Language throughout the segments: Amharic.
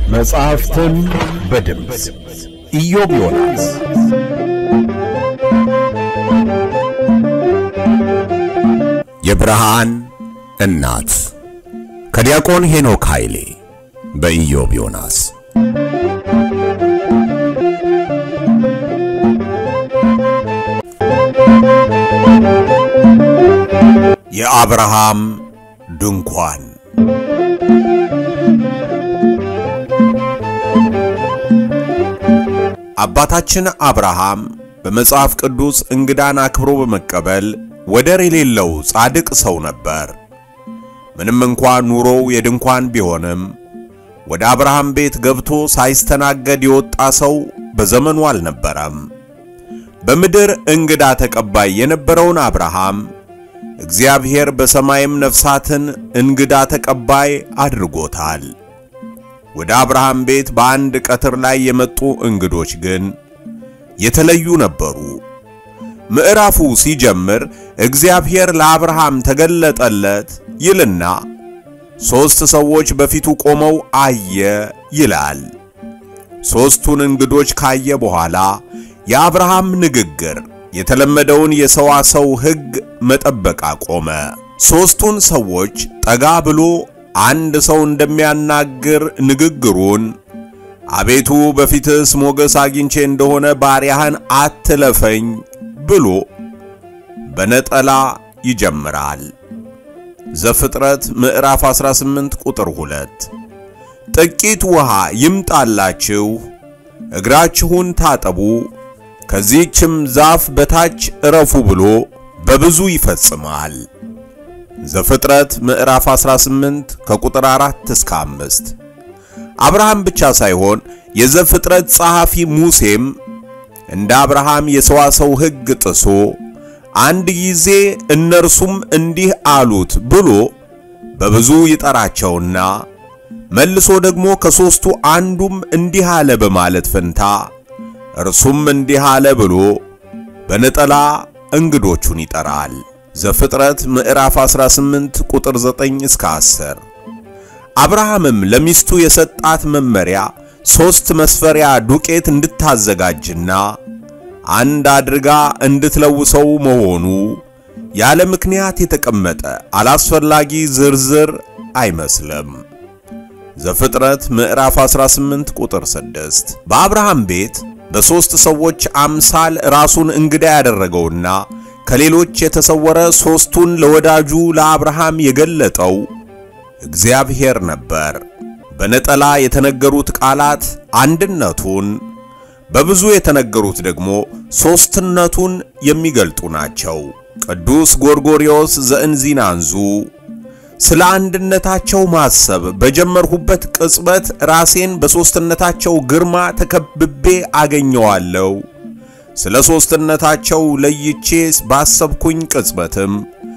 መጽሐፍትን በድምፅ ኢዮብ ዮናስ የብርሃን እናት ከዲያቆን ሄኖክ ኃይሌ በኢዮብ ዮናስ የአብርሃም ድንኳን አባታችን አብርሃም በመጽሐፍ ቅዱስ እንግዳን አክብሮ በመቀበል ወደር የሌለው ጻድቅ ሰው ነበር። ምንም እንኳን ኑሮው የድንኳን ቢሆንም ወደ አብርሃም ቤት ገብቶ ሳይስተናገድ የወጣ ሰው በዘመኑ አልነበረም። በምድር እንግዳ ተቀባይ የነበረውን አብርሃም እግዚአብሔር በሰማይም ነፍሳትን እንግዳ ተቀባይ አድርጎታል። ወደ አብርሃም ቤት በአንድ ቀትር ላይ የመጡ እንግዶች ግን የተለዩ ነበሩ። ምዕራፉ ሲጀምር እግዚአብሔር ለአብርሃም ተገለጠለት ይልና ሦስት ሰዎች በፊቱ ቆመው አየ ይላል። ሦስቱን እንግዶች ካየ በኋላ የአብርሃም ንግግር የተለመደውን የሰዋሰው ሕግ መጠበቅ አቆመ። ሦስቱን ሰዎች ጠጋ ብሎ አንድ ሰው እንደሚያናግር ንግግሩን አቤቱ በፊትስ ሞገስ አግኝቼ እንደሆነ ባሪያህን አትለፈኝ ብሎ በነጠላ ይጀምራል። ዘፍጥረት ምዕራፍ 18 ቁጥር 2 ጥቂት ውሃ ይምጣላችሁ፣ እግራችሁን ታጠቡ፣ ከዚህችም ዛፍ በታች እረፉ ብሎ በብዙ ይፈጽማል። ዘፍጥረት ምዕራፍ 18 ከቁጥር 4 እስከ 5 አብርሃም ብቻ ሳይሆን የዘፍጥረት ጸሐፊ ሙሴም እንደ አብርሃም የሰዋሰው ሕግ ጥሶ አንድ ጊዜ እነርሱም እንዲህ አሉት ብሎ በብዙ ይጠራቸውና መልሶ ደግሞ ከሦስቱ አንዱም እንዲህ አለ በማለት ፈንታ እርሱም እንዲህ አለ ብሎ በነጠላ እንግዶቹን ይጠራል። ዘፍጥረት ምዕራፍ 18 ቁጥር 9 እስከ 10 አብርሃምም ለሚስቱ የሰጣት መመሪያ ሦስት መስፈሪያ ዱቄት እንድታዘጋጅና አንድ አድርጋ እንድትለውሰው መሆኑ ያለ ምክንያት የተቀመጠ አላስፈላጊ ዝርዝር አይመስልም። ዘፍጥረት ምዕራፍ 18 ቁጥር 6 በአብርሃም ቤት በሦስት ሰዎች አምሳል ራሱን እንግዳ ያደረገውና ከሌሎች የተሰወረ ሦስቱን ለወዳጁ ለአብርሃም የገለጠው እግዚአብሔር ነበር። በነጠላ የተነገሩት ቃላት አንድነቱን፣ በብዙ የተነገሩት ደግሞ ሦስትነቱን የሚገልጡ ናቸው። ቅዱስ ጎርጎርዮስ ዘእንዚናንዙ ስለ አንድነታቸው ማሰብ በጀመርሁበት ቅጽበት ራሴን በሦስትነታቸው ግርማ ተከብቤ አገኘዋለሁ። ስለ ሦስትነታቸው ለይቼ ባሰብኩኝ ቅጽበትም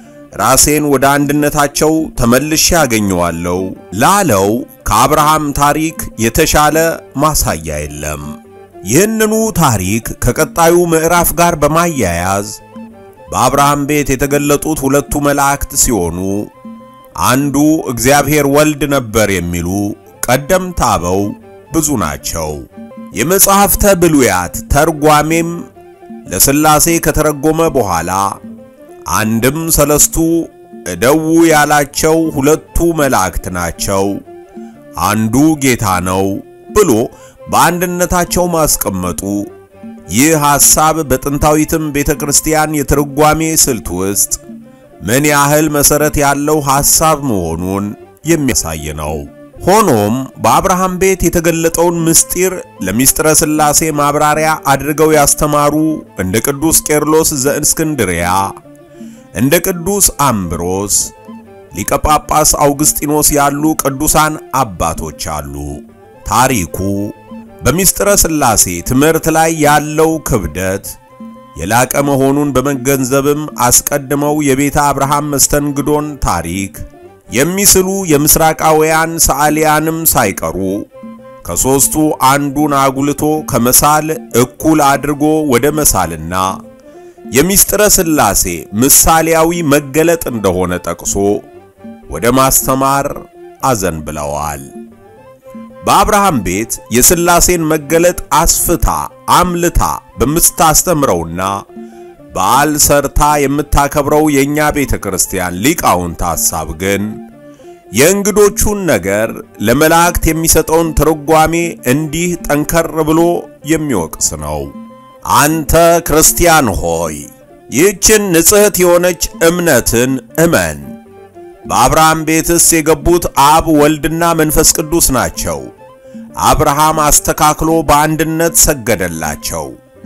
ራሴን ወደ አንድነታቸው ተመልሼ አገኘዋለሁ ላለው ከአብርሃም ታሪክ የተሻለ ማሳያ የለም። ይህንኑ ታሪክ ከቀጣዩ ምዕራፍ ጋር በማያያዝ በአብርሃም ቤት የተገለጡት ሁለቱ መላእክት ሲሆኑ አንዱ እግዚአብሔር ወልድ ነበር የሚሉ ቀደምት አበው ብዙ ናቸው። የመጽሐፍተ ብሉያት ተርጓሜም ለሥላሴ ከተረጎመ በኋላ አንድም ሰለስቱ እደው ያላቸው ሁለቱ መላእክት ናቸው፣ አንዱ ጌታ ነው ብሎ በአንድነታቸው ማስቀመጡ ይህ ሐሳብ በጥንታዊትም ቤተ ክርስቲያን የትርጓሜ ስልት ውስጥ ምን ያህል መሠረት ያለው ሐሳብ መሆኑን የሚያሳይ ነው። ሆኖም በአብርሃም ቤት የተገለጠውን ምስጢር ለሚስጥረ ሥላሴ ማብራሪያ አድርገው ያስተማሩ እንደ ቅዱስ ቄርሎስ ዘእስክንድርያ፣ እንደ ቅዱስ አምብሮስ፣ ሊቀ ጳጳስ አውግስጢኖስ ያሉ ቅዱሳን አባቶች አሉ። ታሪኩ በሚስጥረ ሥላሴ ትምህርት ላይ ያለው ክብደት የላቀ መሆኑን በመገንዘብም አስቀድመው የቤተ አብርሃም መስተንግዶን ታሪክ የሚስሉ የምስራቃውያን ሰዓሊያንም ሳይቀሩ ከሦስቱ አንዱን አጉልቶ ከመሳል እኩል አድርጎ ወደ መሳልና የሚስጥረ ሥላሴ ምሳሌያዊ መገለጥ እንደሆነ ጠቅሶ ወደ ማስተማር አዘንብለዋል። በአብርሃም ቤት የሥላሴን መገለጥ አስፍታ አምልታ በምታስተምረውና በዓል ሰርታ የምታከብረው የእኛ ቤተ ክርስቲያን ሊቃውንት ሐሳብ ግን የእንግዶቹን ነገር ለመላእክት የሚሰጠውን ትርጓሜ እንዲህ ጠንከር ብሎ የሚወቅስ ነው። አንተ ክርስቲያን ሆይ ይህችን ንጽሕት የሆነች እምነትን እመን። በአብርሃም ቤትስ የገቡት አብ ወልድና መንፈስ ቅዱስ ናቸው። አብርሃም አስተካክሎ በአንድነት ሰገደላቸው።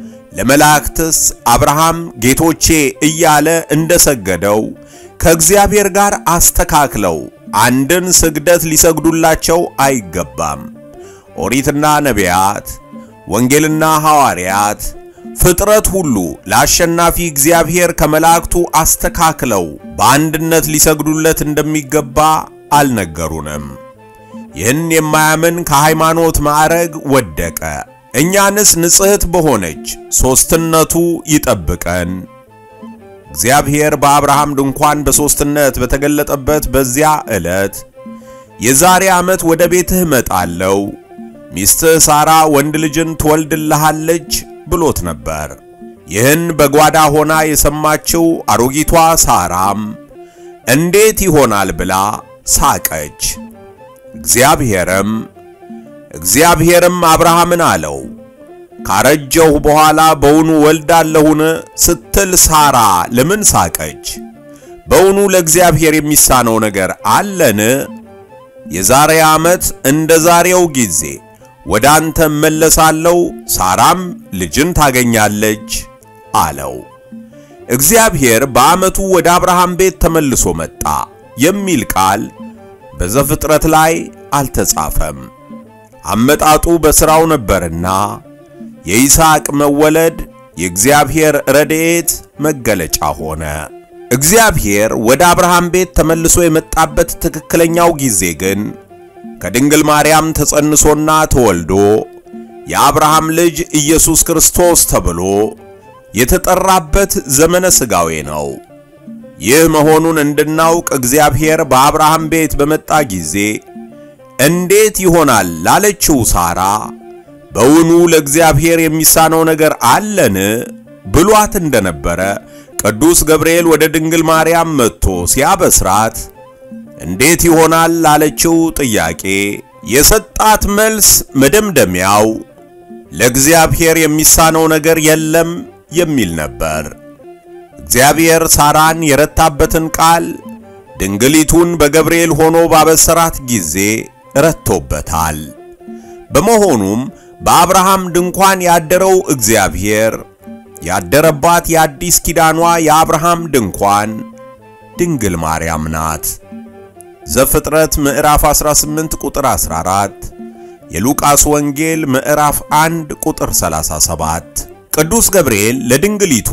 ለመላእክትስ አብርሃም ጌቶቼ እያለ እንደሰገደው ከእግዚአብሔር ጋር አስተካክለው አንድን ስግደት ሊሰግዱላቸው አይገባም። ኦሪትና ነቢያት፣ ወንጌልና ሐዋርያት፣ ፍጥረት ሁሉ ለአሸናፊ እግዚአብሔር ከመላእክቱ አስተካክለው በአንድነት ሊሰግዱለት እንደሚገባ አልነገሩንም። ይህን የማያምን ከሃይማኖት ማዕረግ ወደቀ። እኛንስ ንጽሕት በሆነች ሦስትነቱ ይጠብቀን። እግዚአብሔር በአብርሃም ድንኳን በሦስትነት በተገለጠበት በዚያ ዕለት የዛሬ ዓመት ወደ ቤትህ እመጣለሁ፣ ሚስትህ ሳራ ወንድ ልጅን ትወልድልሃለች ብሎት ነበር። ይህን በጓዳ ሆና የሰማችው አሮጊቷ ሳራም እንዴት ይሆናል ብላ ሳቀች። እግዚአብሔርም እግዚአብሔርም አብርሃምን አለው ካረጀሁ በኋላ በውኑ ወልዳለሁን ስትል ሳራ ለምን ሳቀች? በውኑ ለእግዚአብሔር የሚሳነው ነገር አለን? የዛሬ ዓመት እንደ ዛሬው ጊዜ ወደ አንተ እመለሳለሁ፣ ሳራም ልጅን ታገኛለች አለው። እግዚአብሔር በዓመቱ ወደ አብርሃም ቤት ተመልሶ መጣ የሚል ቃል በዘፍጥረት ላይ አልተጻፈም። አመጣጡ በሥራው ነበርና የይስሐቅ መወለድ የእግዚአብሔር ረድኤት መገለጫ ሆነ። እግዚአብሔር ወደ አብርሃም ቤት ተመልሶ የመጣበት ትክክለኛው ጊዜ ግን ከድንግል ማርያም ተጸንሶና ተወልዶ የአብርሃም ልጅ ኢየሱስ ክርስቶስ ተብሎ የተጠራበት ዘመነ ሥጋዌ ነው። ይህ መሆኑን እንድናውቅ እግዚአብሔር በአብርሃም ቤት በመጣ ጊዜ እንዴት ይሆናል ላለችው ሳራ በውኑ ለእግዚአብሔር የሚሳነው ነገር አለን ብሏት እንደነበረ ቅዱስ ገብርኤል ወደ ድንግል ማርያም መጥቶ ሲያበስራት እንዴት ይሆናል ላለችው ጥያቄ የሰጣት መልስ መደምደሚያው ለእግዚአብሔር የሚሳነው ነገር የለም የሚል ነበር። እግዚአብሔር ሳራን የረታበትን ቃል ድንግሊቱን በገብርኤል ሆኖ ባበሰራት ጊዜ ረቶበታል። በመሆኑም በአብርሃም ድንኳን ያደረው እግዚአብሔር ያደረባት የአዲስ ኪዳኗ የአብርሃም ድንኳን ድንግል ማርያም ናት። ዘፍጥረት ምዕራፍ 18 ቁጥር 14፣ የሉቃስ ወንጌል ምዕራፍ 1 ቁጥር 37። ቅዱስ ገብርኤል ለድንግሊቱ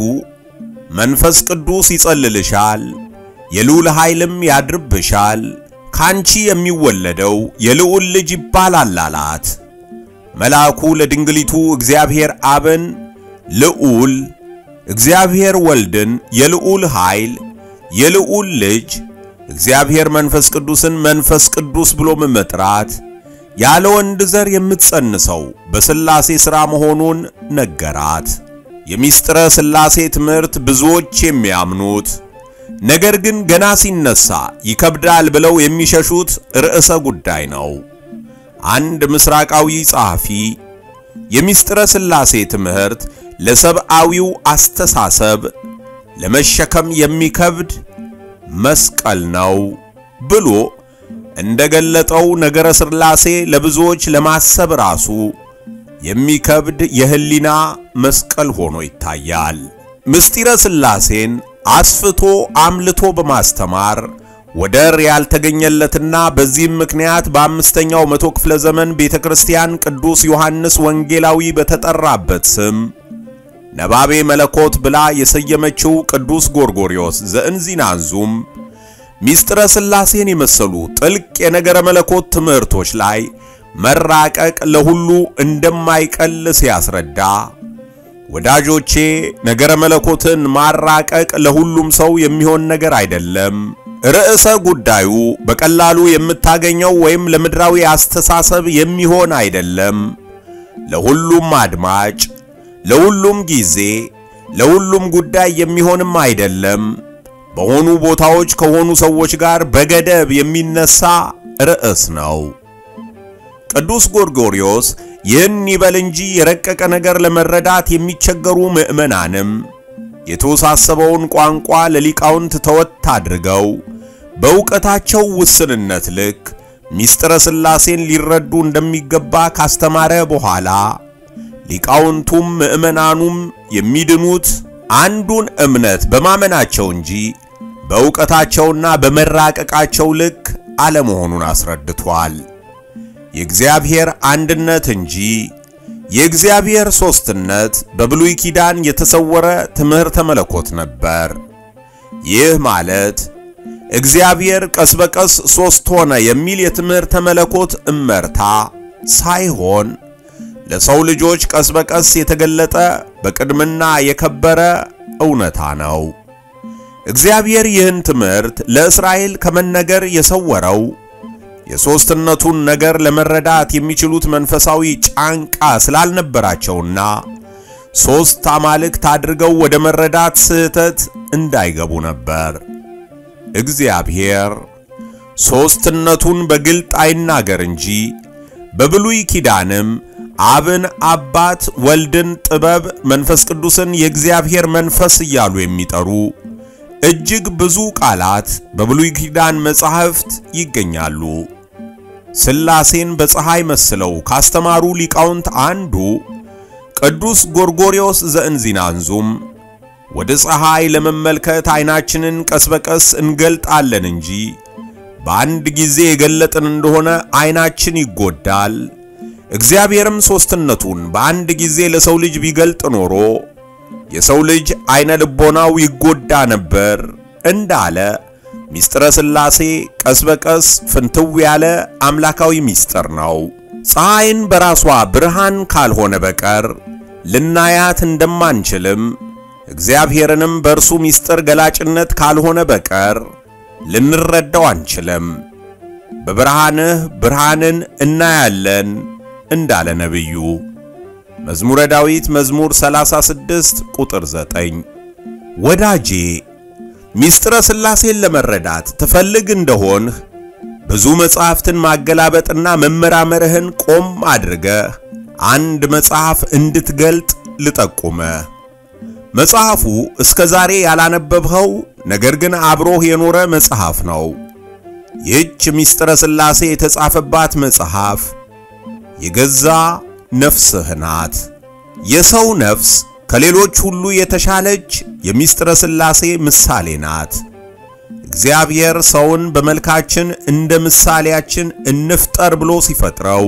መንፈስ ቅዱስ ይጸልልሻል፣ የልዑል ኃይልም ያድርብሻል፣ ካንቺ የሚወለደው የልዑል ልጅ ይባላል አላት። መልአኩ ለድንግሊቱ እግዚአብሔር አብን ልዑል፣ እግዚአብሔር ወልድን የልዑል ኃይል፣ የልዑል ልጅ፣ እግዚአብሔር መንፈስ ቅዱስን መንፈስ ቅዱስ ብሎ መጥራት ያለ ወንድ ዘር የምትጸንሰው በሥላሴ ሥራ መሆኑን ነገራት። የሚስጥረ ሥላሴ ትምህርት ብዙዎች የሚያምኑት ነገር ግን ገና ሲነሳ ይከብዳል ብለው የሚሸሹት ርዕሰ ጉዳይ ነው። አንድ ምስራቃዊ ጸሐፊ የሚስጥረ ሥላሴ ትምህርት ለሰብአዊው አስተሳሰብ ለመሸከም የሚከብድ መስቀል ነው ብሎ እንደገለጠው ነገረ ሥላሴ ለብዙዎች ለማሰብ ራሱ የሚከብድ የህሊና መስቀል ሆኖ ይታያል። ምስጢረ ሥላሴን አስፍቶ አምልቶ በማስተማር ወደር ያልተገኘለትና በዚህም ምክንያት በአምስተኛው መቶ ክፍለ ዘመን ቤተ ክርስቲያን ቅዱስ ዮሐንስ ወንጌላዊ በተጠራበት ስም ነባቤ መለኮት ብላ የሰየመችው ቅዱስ ጎርጎርዮስ ዘእንዚናንዙም ሚስጥረ ሥላሴን የመሰሉ ጥልቅ የነገረ መለኮት ትምህርቶች ላይ መራቀቅ ለሁሉ እንደማይቀል ሲያስረዳ ወዳጆቼ ነገረ መለኮትን ማራቀቅ ለሁሉም ሰው የሚሆን ነገር አይደለም። ርዕሰ ጉዳዩ በቀላሉ የምታገኘው ወይም ለምድራዊ አስተሳሰብ የሚሆን አይደለም። ለሁሉም አድማጭ፣ ለሁሉም ጊዜ፣ ለሁሉም ጉዳይ የሚሆንም አይደለም። በሆኑ ቦታዎች ከሆኑ ሰዎች ጋር በገደብ የሚነሳ ርዕስ ነው። ቅዱስ ጎርጎርዮስ ይህን ይበል እንጂ የረቀቀ ነገር ለመረዳት የሚቸገሩ ምዕመናንም የተወሳሰበውን ቋንቋ ለሊቃውንት ተወት አድርገው በእውቀታቸው ውስንነት ልክ ሚስጥረ ሥላሴን ሊረዱ እንደሚገባ ካስተማረ በኋላ ሊቃውንቱም ምዕመናኑም የሚድኑት አንዱን እምነት በማመናቸው እንጂ በእውቀታቸውና በመራቀቃቸው ልክ አለመሆኑን አስረድቷል። የእግዚአብሔር አንድነት እንጂ የእግዚአብሔር ሦስትነት በብሉይ ኪዳን የተሰወረ ትምህርተ መለኮት ነበር። ይህ ማለት እግዚአብሔር ቀስ በቀስ ሦስት ሆነ የሚል የትምህርተ መለኮት እመርታ ሳይሆን ለሰው ልጆች ቀስ በቀስ የተገለጠ በቅድምና የከበረ እውነታ ነው። እግዚአብሔር ይህን ትምህርት ለእስራኤል ከመነገር የሰወረው የሦስትነቱን ነገር ለመረዳት የሚችሉት መንፈሳዊ ጫንቃ ስላልነበራቸውና ሦስት አማልክት አድርገው ወደ መረዳት ስህተት እንዳይገቡ ነበር። እግዚአብሔር ሦስትነቱን በግልጥ አይናገር እንጂ በብሉይ ኪዳንም አብን አባት፣ ወልድን ጥበብ፣ መንፈስ ቅዱስን የእግዚአብሔር መንፈስ እያሉ የሚጠሩ እጅግ ብዙ ቃላት በብሉይ ኪዳን መጻሕፍት ይገኛሉ። ሥላሴን በፀሐይ መስለው ካስተማሩ ሊቃውንት አንዱ ቅዱስ ጎርጎርዮስ ዘእንዚናንዙም ወደ ፀሐይ ለመመልከት ዓይናችንን ቀስ በቀስ እንገልጣለን እንጂ በአንድ ጊዜ የገለጥን እንደሆነ ዓይናችን ይጎዳል። እግዚአብሔርም ሦስትነቱን በአንድ ጊዜ ለሰው ልጅ ቢገልጥ ኖሮ የሰው ልጅ ዓይነ ልቦናው ይጎዳ ነበር እንዳለ ሚስጥረ ሥላሴ ቀስ በቀስ ፍንትው ያለ አምላካዊ ሚስጥር ነው። ፀሐይን በራሷ ብርሃን ካልሆነ በቀር ልናያት እንደማንችልም እግዚአብሔርንም በእርሱ ሚስጥር ገላጭነት ካልሆነ በቀር ልንረዳው አንችልም። በብርሃንህ ብርሃንን እናያለን እንዳለ ነቢዩ መዝሙረ ዳዊት መዝሙር 36 ቁጥር 9። ወዳጄ ሚስጥረ ሥላሴን ለመረዳት ትፈልግ እንደሆንህ ብዙ መጽሐፍትን ማገላበጥና መመራመርህን ቆም አድርገህ አንድ መጽሐፍ እንድትገልጥ ልጠቁመህ። መጽሐፉ እስከ ዛሬ ያላነበብኸው ነገር ግን አብሮህ የኖረ መጽሐፍ ነው። ይህች ሚስጥረ ሥላሴ የተጻፈባት መጽሐፍ የገዛ ነፍስህ ናት። የሰው ነፍስ ከሌሎች ሁሉ የተሻለች የሚስጥረ ሥላሴ ምሳሌ ናት። እግዚአብሔር ሰውን በመልካችን እንደ ምሳሌያችን እንፍጠር ብሎ ሲፈጥረው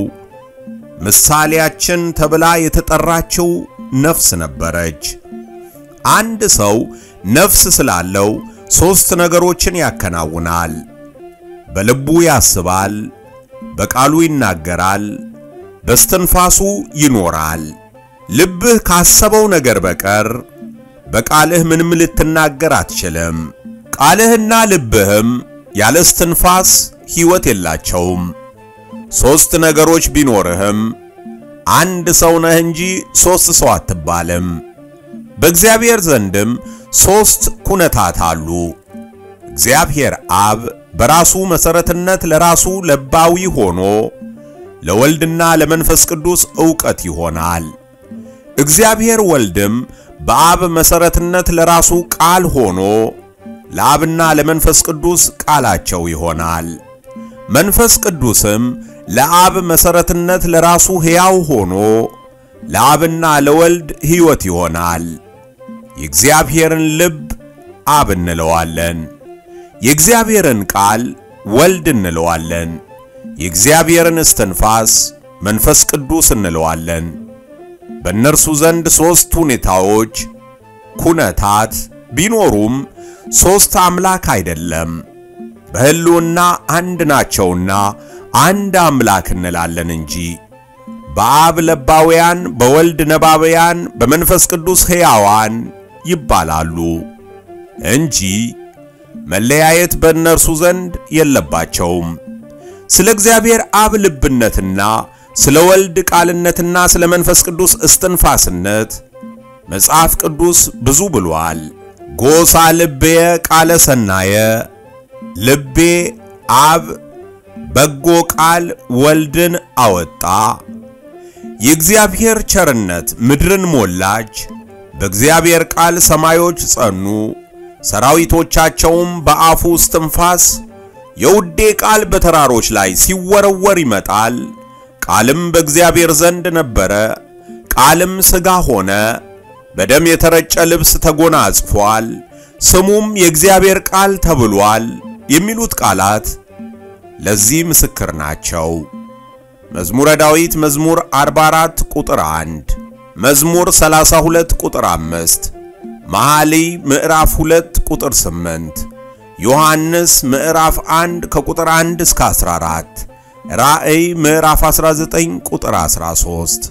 ምሳሌያችን ተብላ የተጠራችው ነፍስ ነበረች። አንድ ሰው ነፍስ ስላለው ሦስት ነገሮችን ያከናውናል። በልቡ ያስባል፣ በቃሉ ይናገራል፣ በስትንፋሱ ይኖራል። ልብህ ካሰበው ነገር በቀር በቃልህ ምንም ልትናገር አትችልም። ቃልህና ልብህም ያለ እስትንፋስ ሕይወት የላቸውም። ሦስት ነገሮች ቢኖርህም አንድ ሰው ነህ እንጂ ሦስት ሰው አትባልም። በእግዚአብሔር ዘንድም ሦስት ኩነታት አሉ። እግዚአብሔር አብ በራሱ መሠረትነት ለራሱ ለባዊ ሆኖ ለወልድና ለመንፈስ ቅዱስ ዕውቀት ይሆናል። እግዚአብሔር ወልድም በአብ መሠረትነት ለራሱ ቃል ሆኖ ለአብና ለመንፈስ ቅዱስ ቃላቸው ይሆናል። መንፈስ ቅዱስም ለአብ መሠረትነት ለራሱ ሕያው ሆኖ ለአብና ለወልድ ሕይወት ይሆናል። የእግዚአብሔርን ልብ አብ እንለዋለን። የእግዚአብሔርን ቃል ወልድ እንለዋለን። የእግዚአብሔርን እስትንፋስ መንፈስ ቅዱስ እንለዋለን። በእነርሱ ዘንድ ሦስት ሁኔታዎች ኩነታት ቢኖሩም ሦስት አምላክ አይደለም። በሕልውና አንድ ናቸውና አንድ አምላክ እንላለን እንጂ በአብ ለባውያን፣ በወልድ ነባብያን፣ በመንፈስ ቅዱስ ሕያዋን ይባላሉ እንጂ መለያየት በእነርሱ ዘንድ የለባቸውም። ስለ እግዚአብሔር አብ ልብነትና ስለ ወልድ ቃልነትና ስለ መንፈስ ቅዱስ እስትንፋስነት መጽሐፍ ቅዱስ ብዙ ብሏል። ጎሳ ልቤየ ቃለ ሰናየ ልቤ አብ በጎ ቃል ወልድን አወጣ። የእግዚአብሔር ቸርነት ምድርን ሞላች። በእግዚአብሔር ቃል ሰማዮች ጸኑ፣ ሰራዊቶቻቸውም በአፉ እስትንፋስ። የውዴ ቃል በተራሮች ላይ ሲወረወር ይመጣል። ቃልም በእግዚአብሔር ዘንድ ነበረ፣ ቃልም ሥጋ ሆነ፣ በደም የተረጨ ልብስ ተጎናጽፏል፣ ስሙም የእግዚአብሔር ቃል ተብሏል የሚሉት ቃላት ለዚህ ምስክር ናቸው። መዝሙረ ዳዊት መዝሙር 44 ቁጥር 1፣ መዝሙር 32 ቁጥር 5፣ መኃልይ ምዕራፍ 2 ቁጥር 8፣ ዮሐንስ ምዕራፍ 1 ከቁጥር 1 እስከ 14፣ ራእይ ምዕራፍ 19 ቁጥር 13።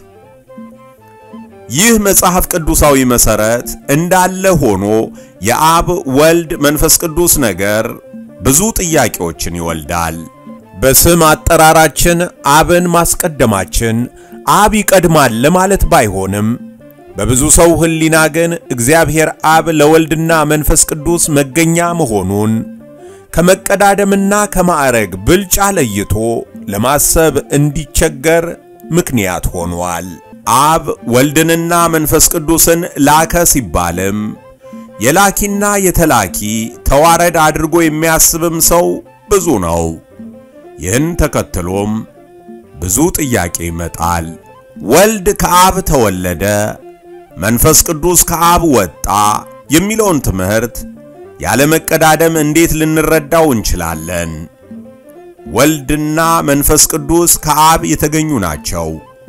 ይህ መጽሐፍ ቅዱሳዊ መሠረት እንዳለ ሆኖ የአብ ወልድ መንፈስ ቅዱስ ነገር ብዙ ጥያቄዎችን ይወልዳል። በስም አጠራራችን አብን ማስቀደማችን አብ ይቀድማል ለማለት ባይሆንም በብዙ ሰው ሕሊና ግን እግዚአብሔር አብ ለወልድና መንፈስ ቅዱስ መገኛ መሆኑን ከመቀዳደምና ከማዕረግ ብልጫ ለይቶ ለማሰብ እንዲቸገር ምክንያት ሆኗል። አብ ወልድንና መንፈስ ቅዱስን ላከ ሲባልም የላኪና የተላኪ ተዋረድ አድርጎ የሚያስብም ሰው ብዙ ነው። ይህን ተከትሎም ብዙ ጥያቄ ይመጣል። ወልድ ከአብ ተወለደ፣ መንፈስ ቅዱስ ከአብ ወጣ የሚለውን ትምህርት ያለ መቀዳደም እንዴት ልንረዳው እንችላለን? ወልድና መንፈስ ቅዱስ ከአብ የተገኙ ናቸው።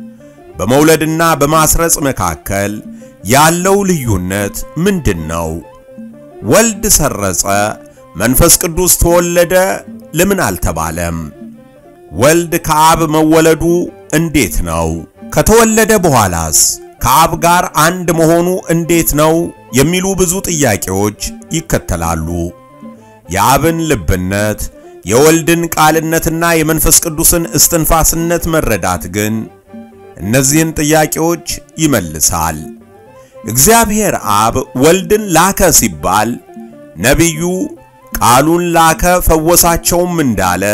በመውለድና በማስረጽ መካከል ያለው ልዩነት ምንድን ነው? ወልድ ሰረጸ፣ መንፈስ ቅዱስ ተወለደ ለምን አልተባለም? ወልድ ከአብ መወለዱ እንዴት ነው? ከተወለደ በኋላስ ከአብ ጋር አንድ መሆኑ እንዴት ነው? የሚሉ ብዙ ጥያቄዎች ይከተላሉ። የአብን ልብነት፣ የወልድን ቃልነትና የመንፈስ ቅዱስን እስትንፋስነት መረዳት ግን እነዚህን ጥያቄዎች ይመልሳል። እግዚአብሔር አብ ወልድን ላከ ሲባል ነቢዩ ቃሉን ላከ ፈወሳቸውም እንዳለ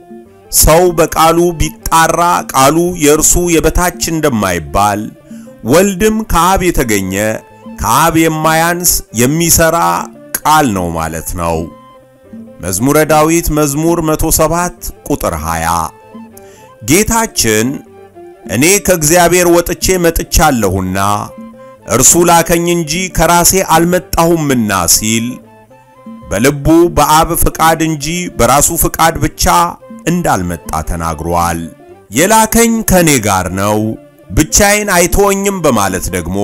ሰው በቃሉ ቢጣራ ቃሉ የእርሱ የበታች እንደማይባል ወልድም ከአብ የተገኘ ከአብ የማያንስ የሚሰራ ቃል ነው ማለት ነው። መዝሙረ ዳዊት መዝሙር 107 ቁጥር 20 ጌታችን እኔ ከእግዚአብሔር ወጥቼ መጥቻለሁና እርሱ ላከኝ እንጂ ከራሴ አልመጣሁምና ሲል በልቡ በአብ ፍቃድ እንጂ በራሱ ፍቃድ ብቻ እንዳልመጣ ተናግሯል። የላከኝ ከኔ ጋር ነው፣ ብቻዬን አይተወኝም በማለት ደግሞ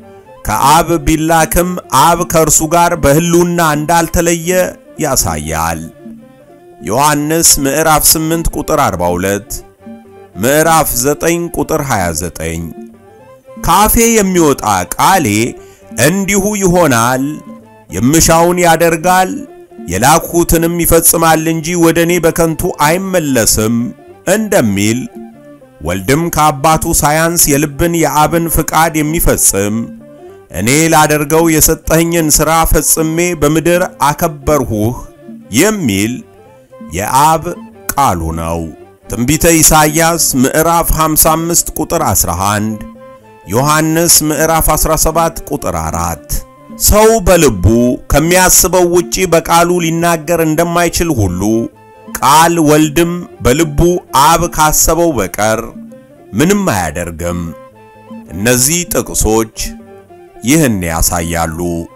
ከአብ ቢላክም አብ ከእርሱ ጋር በሕልውና እንዳልተለየ ያሳያል። ዮሐንስ ምዕራፍ 8 ቁጥር 42፣ ምዕራፍ 9 ቁጥር 29 ካፌ የሚወጣ ቃሌ እንዲሁ ይሆናል፣ የምሻውን ያደርጋል፣ የላኩትንም ይፈጽማል እንጂ ወደ እኔ በከንቱ አይመለስም እንደሚል ወልድም ከአባቱ ሳያንስ የልብን የአብን ፍቃድ የሚፈጽም እኔ ላደርገው የሰጠኸኝን ሥራ ፈጽሜ በምድር አከበርሁህ የሚል የአብ ቃሉ ነው። ትንቢተ ኢሳይያስ ምዕራፍ 55 ቁጥር 11፣ ዮሐንስ ምዕራፍ 17 ቁጥር 4። ሰው በልቡ ከሚያስበው ውጪ በቃሉ ሊናገር እንደማይችል ሁሉ ቃል ወልድም በልቡ አብ ካሰበው በቀር ምንም አያደርግም። እነዚህ ጥቅሶች ይህን ያሳያሉ።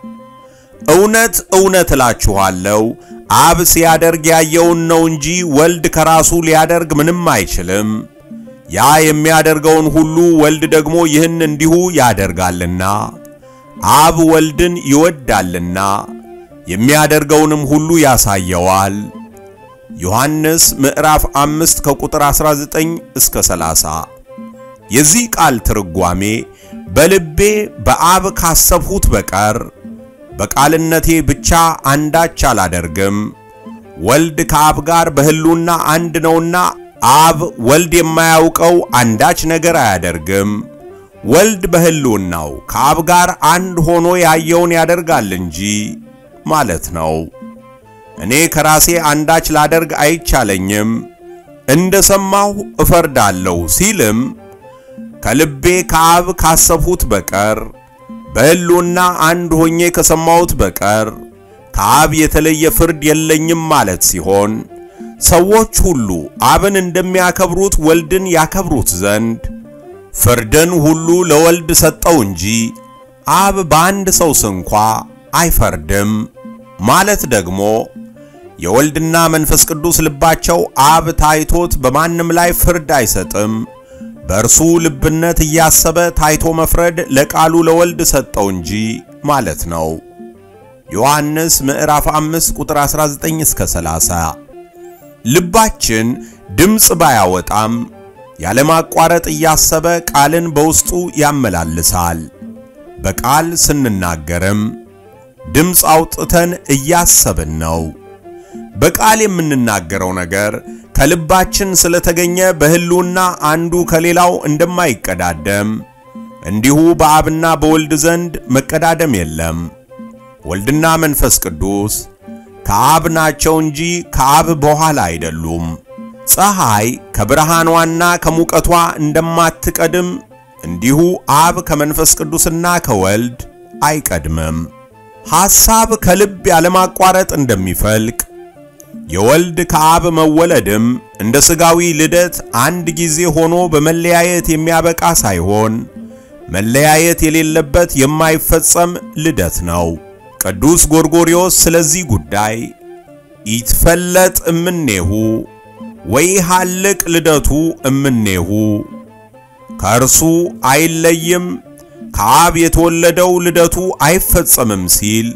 እውነት እውነት እላችኋለሁ አብ ሲያደርግ ያየውን ነው እንጂ ወልድ ከራሱ ሊያደርግ ምንም አይችልም። ያ የሚያደርገውን ሁሉ ወልድ ደግሞ ይህን እንዲሁ ያደርጋልና አብ ወልድን ይወዳልና የሚያደርገውንም ሁሉ ያሳየዋል። ዮሐንስ ምዕራፍ 5 ከቁጥር 19 እስከ 30። የዚህ ቃል ትርጓሜ በልቤ በአብ ካሰብሁት በቀር በቃልነቴ ብቻ አንዳች አላደርግም። ወልድ ከአብ ጋር በሕልውና አንድ ነውና አብ ወልድ የማያውቀው አንዳች ነገር አያደርግም። ወልድ በሕልውናው ከአብ ጋር አንድ ሆኖ ያየውን ያደርጋል እንጂ ማለት ነው። እኔ ከራሴ አንዳች ላደርግ አይቻለኝም፣ እንደ ሰማሁ እፈርዳለሁ ሲልም ከልቤ ከአብ ካሰብሁት በቀር በሕልውና አንድ ሆኜ ከሰማሁት በቀር ከአብ የተለየ ፍርድ የለኝም ማለት ሲሆን ሰዎች ሁሉ አብን እንደሚያከብሩት ወልድን ያከብሩት ዘንድ ፍርድን ሁሉ ለወልድ ሰጠው እንጂ አብ በአንድ ሰው ስንኳ አይፈርድም ማለት ደግሞ የወልድና መንፈስ ቅዱስ ልባቸው አብ ታይቶት በማንም ላይ ፍርድ አይሰጥም፣ በእርሱ ልብነት እያሰበ ታይቶ መፍረድ ለቃሉ ለወልድ ሰጠው እንጂ ማለት ነው። ዮሐንስ ምዕራፍ 5 ቁጥር 19 እስከ 30። ልባችን ድምፅ ባያወጣም ያለማቋረጥ እያሰበ ቃልን በውስጡ ያመላልሳል። በቃል ስንናገርም ድምፅ አውጥተን እያሰብን ነው። በቃል የምንናገረው ነገር ከልባችን ስለተገኘ በሕልውና አንዱ ከሌላው እንደማይቀዳደም እንዲሁ በአብና በወልድ ዘንድ መቀዳደም የለም። ወልድና መንፈስ ቅዱስ ከአብ ናቸው እንጂ ከአብ በኋላ አይደሉም። ፀሐይ ከብርሃኗና ከሙቀቷ እንደማትቀድም እንዲሁ አብ ከመንፈስ ቅዱስና ከወልድ አይቀድምም። ሐሳብ ከልብ ያለማቋረጥ እንደሚፈልቅ የወልድ ከአብ መወለድም እንደ ሥጋዊ ልደት አንድ ጊዜ ሆኖ በመለያየት የሚያበቃ ሳይሆን መለያየት የሌለበት የማይፈጸም ልደት ነው። ቅዱስ ጎርጎርዮስ ስለዚህ ጉዳይ ይትፈለጥ እምኔሁ ወይሃልቅ ልደቱ እምኔሁ ከእርሱ አይለይም ከአብ የተወለደው ልደቱ አይፈጸምም ሲል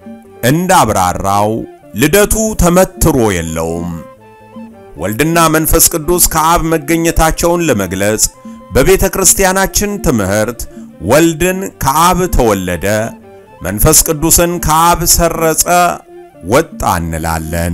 እንዳብራራው ልደቱ ተመትሮ የለውም። ወልድና መንፈስ ቅዱስ ከአብ መገኘታቸውን ለመግለጽ በቤተ ክርስቲያናችን ትምህርት ወልድን ከአብ ተወለደ፣ መንፈስ ቅዱስን ከአብ ሰረጸ፣ ወጣ እንላለን።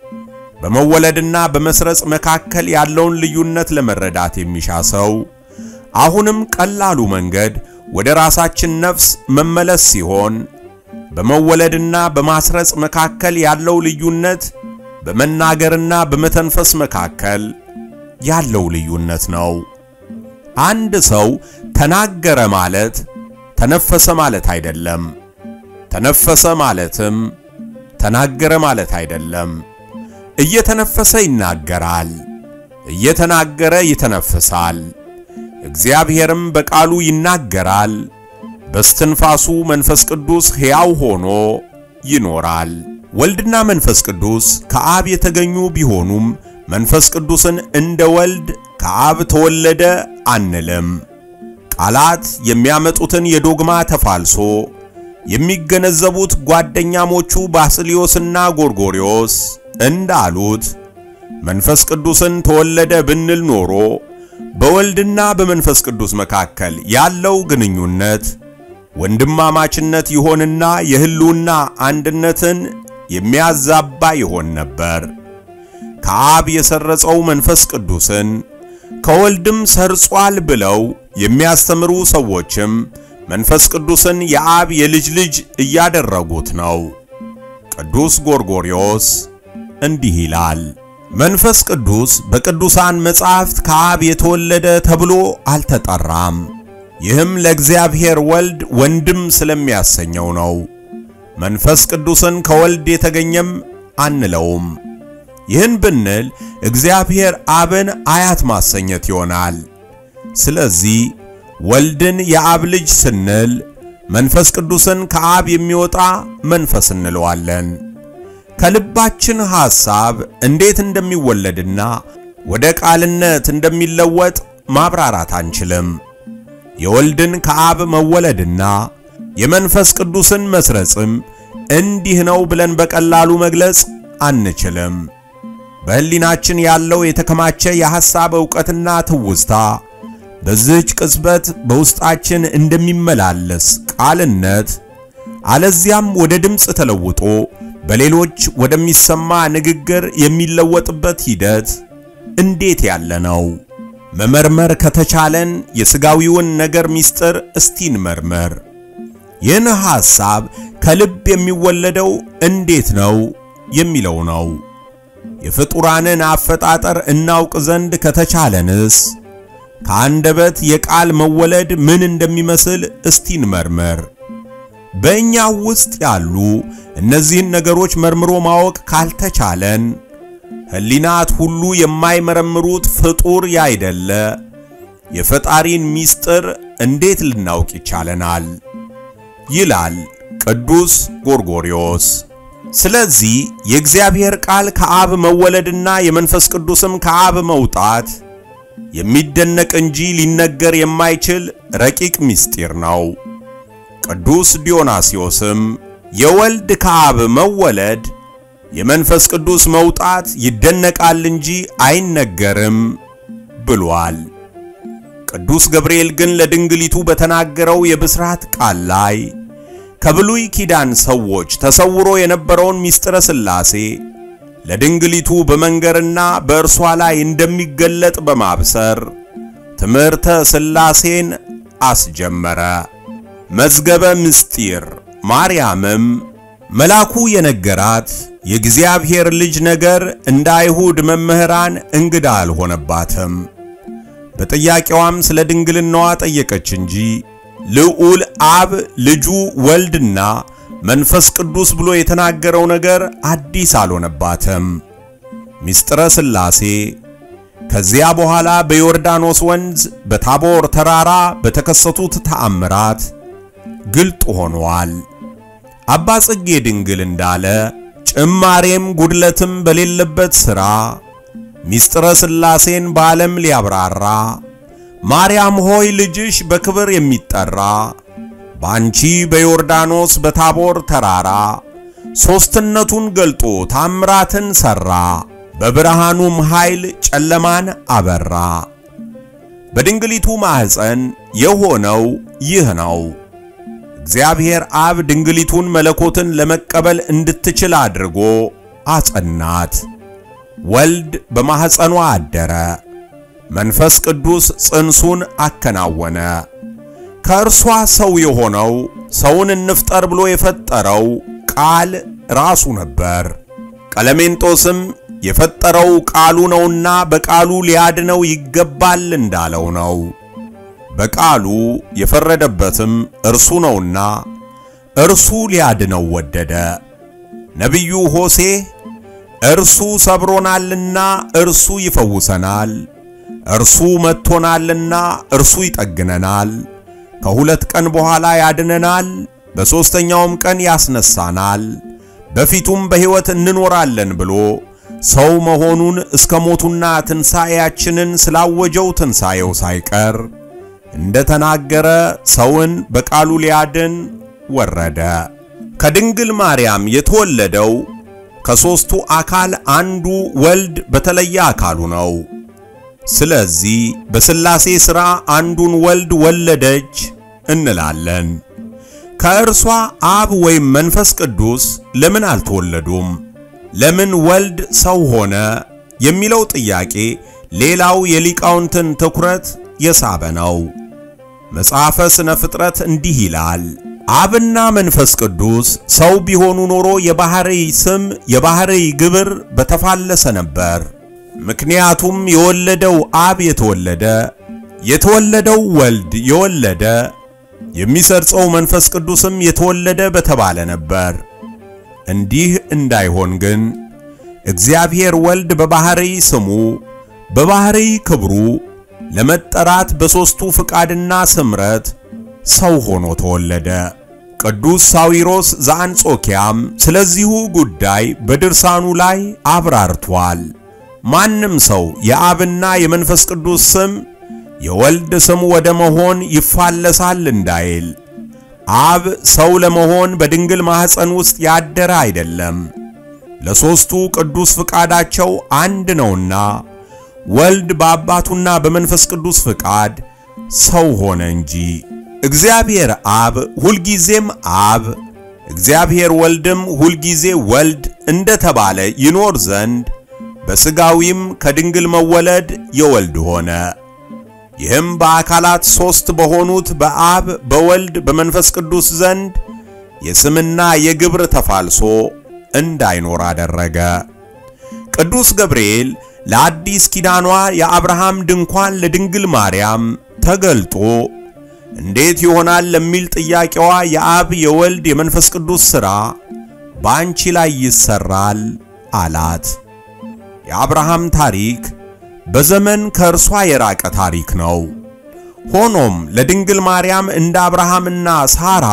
በመወለድና በመስረጽ መካከል ያለውን ልዩነት ለመረዳት የሚሻ ሰው አሁንም ቀላሉ መንገድ ወደ ራሳችን ነፍስ መመለስ ሲሆን በመወለድና በማስረጽ መካከል ያለው ልዩነት በመናገርና በመተንፈስ መካከል ያለው ልዩነት ነው። አንድ ሰው ተናገረ ማለት ተነፈሰ ማለት አይደለም። ተነፈሰ ማለትም ተናገረ ማለት አይደለም። እየተነፈሰ ይናገራል፣ እየተናገረ ይተነፍሳል። እግዚአብሔርም በቃሉ ይናገራል፣ በስትንፋሱ መንፈስ ቅዱስ ሕያው ሆኖ ይኖራል። ወልድና መንፈስ ቅዱስ ከአብ የተገኙ ቢሆኑም መንፈስ ቅዱስን እንደ ወልድ ከአብ ተወለደ አንልም። ቃላት የሚያመጡትን የዶግማ ተፋልሶ የሚገነዘቡት ጓደኛሞቹ ባስልዮስና ጎርጎርዮስ እንዳሉት መንፈስ ቅዱስን ተወለደ ብንል ኖሮ በወልድና በመንፈስ ቅዱስ መካከል ያለው ግንኙነት ወንድማማችነት ይሆንና የሕልውና አንድነትን የሚያዛባ ይሆን ነበር። ከአብ የሰረጸው መንፈስ ቅዱስን ከወልድም ሰርጿል ብለው የሚያስተምሩ ሰዎችም መንፈስ ቅዱስን የአብ የልጅ ልጅ እያደረጉት ነው። ቅዱስ ጎርጎርዮስ እንዲህ ይላል። መንፈስ ቅዱስ በቅዱሳን መጻሕፍት ከአብ የተወለደ ተብሎ አልተጠራም። ይህም ለእግዚአብሔር ወልድ ወንድም ስለሚያሰኘው ነው። መንፈስ ቅዱስን ከወልድ የተገኘም አንለውም። ይህን ብንል እግዚአብሔር አብን አያት ማሰኘት ይሆናል። ስለዚህ ወልድን የአብ ልጅ ስንል መንፈስ ቅዱስን ከአብ የሚወጣ መንፈስ እንለዋለን። ከልባችን ሐሳብ እንዴት እንደሚወለድና ወደ ቃልነት እንደሚለወጥ ማብራራት አንችልም። የወልድን ከአብ መወለድና የመንፈስ ቅዱስን መስረጽም እንዲህ ነው ብለን በቀላሉ መግለጽ አንችልም። በሕሊናችን ያለው የተከማቸ የሐሳብ ዕውቀትና ትውስታ በዚህች ቅጽበት በውስጣችን እንደሚመላለስ ቃልነት አለዚያም ወደ ድምፅ ተለውጦ በሌሎች ወደሚሰማ ንግግር የሚለወጥበት ሂደት እንዴት ያለ ነው? መመርመር ከተቻለን የሥጋዊውን ነገር ምስጢር እስቲን መርመር። ይህን ሐሳብ ከልብ የሚወለደው እንዴት ነው የሚለው ነው። የፍጡራንን አፈጣጠር እናውቅ ዘንድ ከተቻለንስ ከአንደበት የቃል መወለድ ምን እንደሚመስል እስቲን መርመር። በእኛ ውስጥ ያሉ እነዚህን ነገሮች መርምሮ ማወቅ ካልተቻለን ሕሊናት ሁሉ የማይመረምሩት ፍጡር ያይደለ የፈጣሪን ምስጢር እንዴት ልናውቅ ይቻለናል? ይላል ቅዱስ ጎርጎርዮስ። ስለዚህ የእግዚአብሔር ቃል ከአብ መወለድና የመንፈስ ቅዱስም ከአብ መውጣት የሚደነቅ እንጂ ሊነገር የማይችል ረቂቅ ምስጢር ነው። ቅዱስ ዲዮናስዮስም የወልድ ከአብ መወለድ የመንፈስ ቅዱስ መውጣት ይደነቃል እንጂ አይነገርም ብሏል። ቅዱስ ገብርኤል ግን ለድንግሊቱ በተናገረው የብስራት ቃል ላይ ከብሉይ ኪዳን ሰዎች ተሰውሮ የነበረውን ምስጢረ ሥላሴ ለድንግሊቱ በመንገርና በእርሷ ላይ እንደሚገለጥ በማብሰር ትምህርተ ሥላሴን አስጀመረ። መዝገበ ምስጢር ማርያምም መልአኩ የነገራት የእግዚአብሔር ልጅ ነገር እንደ አይሁድ መምህራን እንግዳ አልሆነባትም። በጥያቄዋም ስለ ድንግልናዋ ጠየቀች እንጂ ልዑል አብ ልጁ ወልድና መንፈስ ቅዱስ ብሎ የተናገረው ነገር አዲስ አልሆነባትም። ምስጢረ ሥላሴ ከዚያ በኋላ በዮርዳኖስ ወንዝ በታቦር ተራራ በተከሰቱት ተአምራት ግልጥ ሆኗል። አባ ጽጌ ድንግል እንዳለ ጭማሬም ጉድለትም በሌለበት ሥራ ምስጢረ ሥላሴን በዓለም ሊያብራራ ማርያም ሆይ ልጅሽ በክብር የሚጠራ በአንቺ በዮርዳኖስ በታቦር ተራራ ሦስትነቱን ገልጦ ታምራትን ሠራ፣ በብርሃኑም ኃይል ጨለማን አበራ። በድንግሊቱ ማኅፀን የሆነው ይህ ነው። እግዚአብሔር አብ ድንግሊቱን መለኮትን ለመቀበል እንድትችል አድርጎ አጸናት። ወልድ በማኅፀኗ አደረ። መንፈስ ቅዱስ ጽንሱን አከናወነ። ከእርሷ ሰው የሆነው ሰውን እንፍጠር ብሎ የፈጠረው ቃል ራሱ ነበር። ቀለሜንጦስም የፈጠረው ቃሉ ነውና በቃሉ ሊያድነው ይገባል እንዳለው ነው። በቃሉ የፈረደበትም እርሱ ነውና እርሱ ሊያድነው ወደደ። ነቢዩ ሆሴ እርሱ ሰብሮናልና እርሱ ይፈውሰናል፣ እርሱ መጥቶናልና እርሱ ይጠግነናል፣ ከሁለት ቀን በኋላ ያድነናል፣ በሦስተኛውም ቀን ያስነሳናል፣ በፊቱም በሕይወት እንኖራለን ብሎ ሰው መሆኑን እስከ ሞቱና ትንሣኤያችንን ስላወጀው ትንሣኤው ሳይቀር እንደ ተናገረ ሰውን በቃሉ ሊያድን ወረደ። ከድንግል ማርያም የተወለደው ከሦስቱ አካል አንዱ ወልድ በተለየ አካሉ ነው። ስለዚህ በሥላሴ ሥራ አንዱን ወልድ ወለደች እንላለን። ከእርሷ አብ ወይም መንፈስ ቅዱስ ለምን አልተወለዱም? ለምን ወልድ ሰው ሆነ? የሚለው ጥያቄ ሌላው የሊቃውንትን ትኩረት የሳበ ነው። መጽሐፈ ሥነ ፍጥረት እንዲህ ይላል። አብና መንፈስ ቅዱስ ሰው ቢሆኑ ኖሮ የባሕርይ ስም የባሕርይ ግብር በተፋለሰ ነበር። ምክንያቱም የወለደው አብ የተወለደ የተወለደው ወልድ የወለደ የሚሰርጸው መንፈስ ቅዱስም የተወለደ በተባለ ነበር። እንዲህ እንዳይሆን ግን እግዚአብሔር ወልድ በባሕርይ ስሙ በባሕርይ ክብሩ ለመጠራት በሦስቱ ፍቃድና ስምረት ሰው ሆኖ ተወለደ። ቅዱስ ሳዊሮስ ዘአንጾኪያም ስለዚሁ ጉዳይ በድርሳኑ ላይ አብራርቷል። ማንም ሰው የአብና የመንፈስ ቅዱስ ስም የወልድ ስም ወደ መሆን ይፋለሳል እንዳይል አብ ሰው ለመሆን በድንግል ማኅፀን ውስጥ ያደረ አይደለም። ለሦስቱ ቅዱስ ፍቃዳቸው አንድ ነውና ወልድ በአባቱና በመንፈስ ቅዱስ ፍቃድ ሰው ሆነ እንጂ። እግዚአብሔር አብ ሁልጊዜም አብ፣ እግዚአብሔር ወልድም ሁልጊዜ ወልድ እንደተባለ ይኖር ዘንድ በሥጋዊም ከድንግል መወለድ የወልድ ሆነ። ይህም በአካላት ሦስት በሆኑት በአብ በወልድ በመንፈስ ቅዱስ ዘንድ የስምና የግብር ተፋልሶ እንዳይኖር አደረገ። ቅዱስ ገብርኤል ለአዲስ ኪዳኗ የአብርሃም ድንኳን ለድንግል ማርያም ተገልጦ እንዴት ይሆናል ለሚል ጥያቄዋ የአብ የወልድ የመንፈስ ቅዱስ ሥራ በአንቺ ላይ ይሰራል አላት። የአብርሃም ታሪክ በዘመን ከእርሷ የራቀ ታሪክ ነው። ሆኖም ለድንግል ማርያም እንደ አብርሃምና ሳራ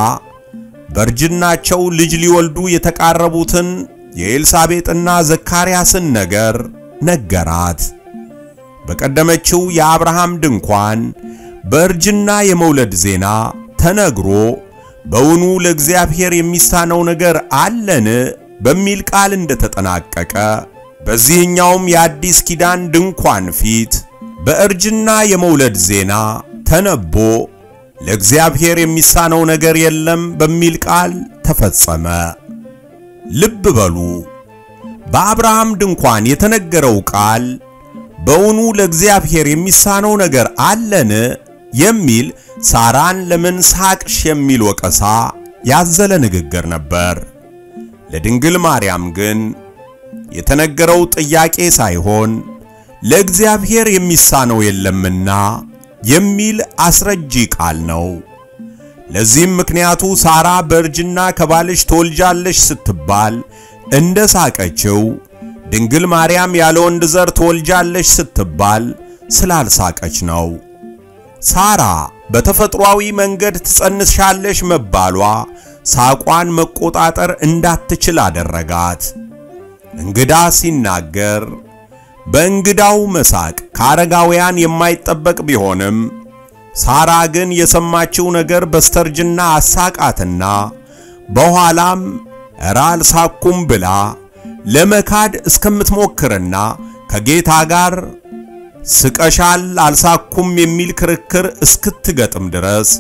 በእርጅናቸው ልጅ ሊወልዱ የተቃረቡትን የኤልሳቤጥና ዘካርያስን ነገር ነገራት። በቀደመችው የአብርሃም ድንኳን በእርጅና የመውለድ ዜና ተነግሮ በውኑ ለእግዚአብሔር የሚሳነው ነገር አለን በሚል ቃል እንደተጠናቀቀ በዚህኛውም የአዲስ ኪዳን ድንኳን ፊት በእርጅና የመውለድ ዜና ተነቦ ለእግዚአብሔር የሚሳነው ነገር የለም በሚል ቃል ተፈጸመ። ልብ በሉ፣ በአብርሃም ድንኳን የተነገረው ቃል በውኑ ለእግዚአብሔር የሚሳነው ነገር አለን የሚል ሳራን ለምን ሳቅሽ የሚል ወቀሳ ያዘለ ንግግር ነበር። ለድንግል ማርያም ግን የተነገረው ጥያቄ ሳይሆን ለእግዚአብሔር የሚሳነው የለምና የሚል አስረጂ ቃል ነው። ለዚህም ምክንያቱ ሳራ በእርጅና ከባልሽ ትወልጃለሽ ስትባል እንደ ሳቀችው ድንግል ማርያም ያለ ወንድ ዘር ትወልጃለሽ ስትባል ስላልሳቀች ነው። ሳራ በተፈጥሯዊ መንገድ ትጸንሻለሽ መባሏ ሳቋን መቆጣጠር እንዳትችል አደረጋት። እንግዳ ሲናገር በእንግዳው መሳቅ ከአረጋውያን የማይጠበቅ ቢሆንም ሳራ ግን የሰማችው ነገር በስተርጅና አሳቃትና በኋላም እረ አልሳኩም ብላ ለመካድ እስከምትሞክርና ከጌታ ጋር ስቀሻል አልሳኩም የሚል ክርክር እስክትገጥም ድረስ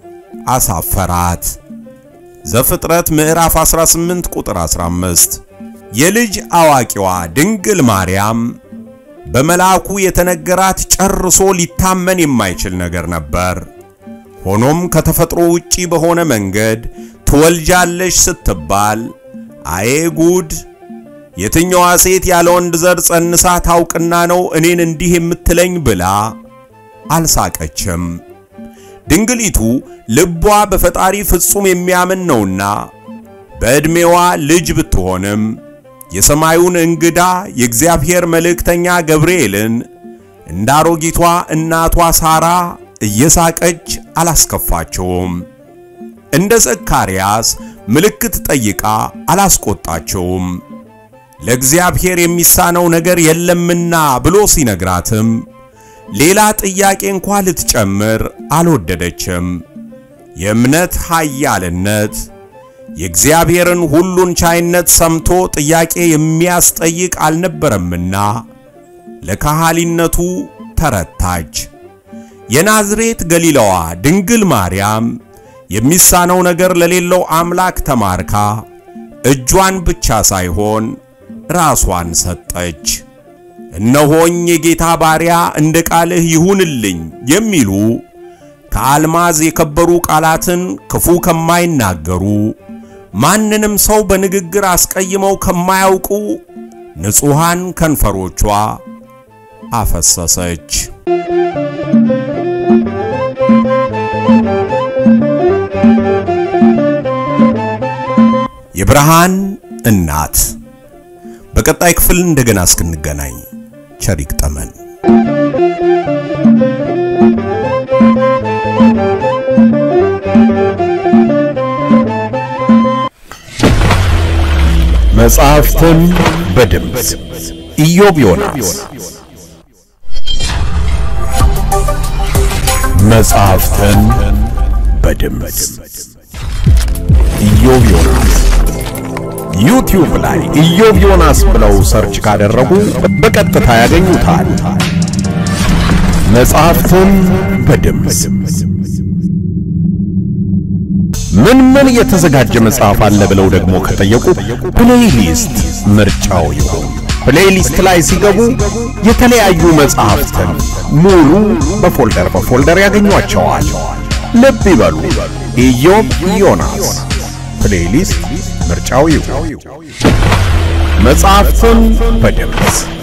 አሳፈራት። ዘፍጥረት ምዕራፍ 18 ቁጥር 15 የልጅ አዋቂዋ ድንግል ማርያም በመልአኩ የተነገራት ጨርሶ ሊታመን የማይችል ነገር ነበር። ሆኖም ከተፈጥሮ ውጪ በሆነ መንገድ ትወልጃለሽ ስትባል አዬ ጉድ! የትኛዋ ሴት ያለ ወንድ ዘር ጸንሳ ታውቅና ነው እኔን እንዲህ የምትለኝ ብላ አልሳቀችም። ድንግሊቱ ልቧ በፈጣሪ ፍጹም የሚያምን ነውና በዕድሜዋ ልጅ ብትሆንም የሰማዩን እንግዳ የእግዚአብሔር መልእክተኛ ገብርኤልን እንደ አሮጊቷ እናቷ ሳራ እየሳቀች አላስከፋቸውም። እንደ ዘካርያስ ምልክት ጠይቃ አላስቆጣቸውም። ለእግዚአብሔር የሚሳነው ነገር የለምና ብሎ ሲነግራትም ሌላ ጥያቄ እንኳ ልትጨምር አልወደደችም። የእምነት ኃያልነት የእግዚአብሔርን ሁሉን ቻይነት ሰምቶ ጥያቄ የሚያስጠይቅ አልነበረምና ለካህሊነቱ ተረታች። የናዝሬት ገሊላዋ ድንግል ማርያም የሚሳነው ነገር ለሌለው አምላክ ተማርካ እጇን ብቻ ሳይሆን ራሷን ሰጠች። እነሆኝ የጌታ ባሪያ እንደ ቃልህ ይሁንልኝ የሚሉ ከአልማዝ የከበሩ ቃላትን ክፉ ከማይናገሩ ማንንም ሰው በንግግር አስቀይመው ከማያውቁ ንጹሃን ከንፈሮቿ አፈሰሰች። የብርሃን እናት በቀጣይ ክፍል እንደገና እስክንገናኝ ቸር ይግጠመን። መጽሐፍትን በድምፅ ኢዮብ ዮናስ መጽሐፍትን በድምፅ ኢዮብ ዮናስ ዩቲዩብ ላይ ኢዮብ ዮናስ ብለው ሰርች ካደረጉ በቀጥታ ያገኙታል። መጽሐፍትን በድምፅ ምን ምን የተዘጋጀ መጽሐፍ አለ ብለው ደግሞ ከጠየቁ ፕሌይሊስት ምርጫው ይሁን። ፕሌይሊስት ላይ ሲገቡ የተለያዩ መጽሐፍትን ሙሉ በፎልደር በፎልደር ያገኟቸዋል። ልብ ይበሉ፣ ኢዮብ ዮናስ ፕሌይሊስት ምርጫው ይሁን። መጽሐፍትን በድምፅ